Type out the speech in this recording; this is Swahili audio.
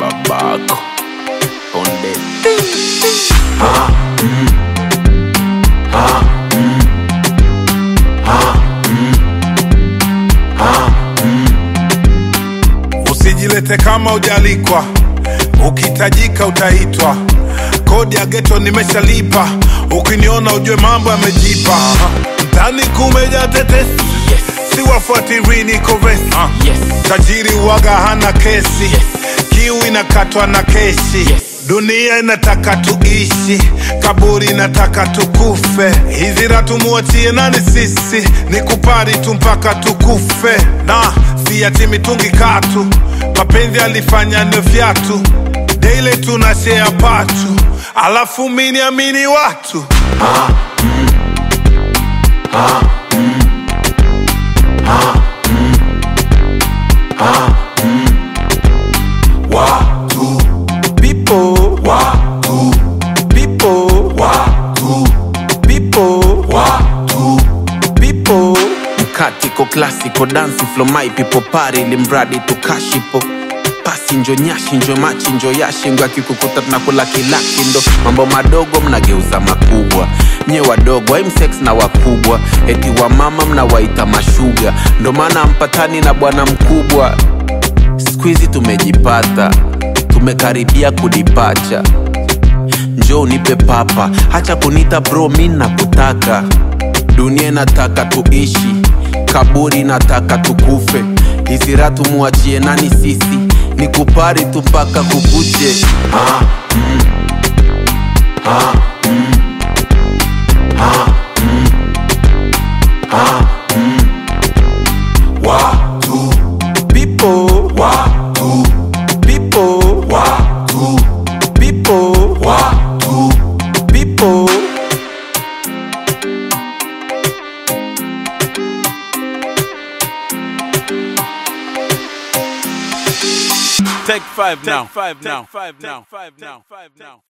babako onde Usijilete kama ujalikwa, ukihitajika utaitwa. Kodi ya geto nimeshalipa, ukiniona ujue mambo yamejipa. Mtani kumeja tetesi, yes siwafuatiri niko vesi. yes Tajiri waga hana kesi, kiu inakatwa na keshi. Yes. Dunia inataka tuishi, kaburi inataka tukufe. Hizi ratu muachie nani sisi, ni kupari tu mpaka tukufe. Na si ati mitungi katu, mapenzi alifanya ndio fyatu. Daily tuna share patu, alafu mini amini watu watu people watu people watu people watu people mkatiko klasiko dansi flo my people pari limradi tukashipo pasi njo nyashi njo machi njo yashi ngo akikukuta tunakula kilaki ndo mambo madogo mnageuza makubwa nye wadogo aimsex na wakubwa eti wa mama mnawaita mashuga ndo maana mpatani na bwana mkubwa skuizi tumejipata tumekaribia kudipacha njo unipe papa hacha kunita bro mi nakutaka dunia inataka tuishi kaburi nataka tukufe hisira tumuachie nani sisi ni kupari tu mpaka kukuche watu people watu people watu people watu people Take five now. Five now. Five now. Five now. Five now.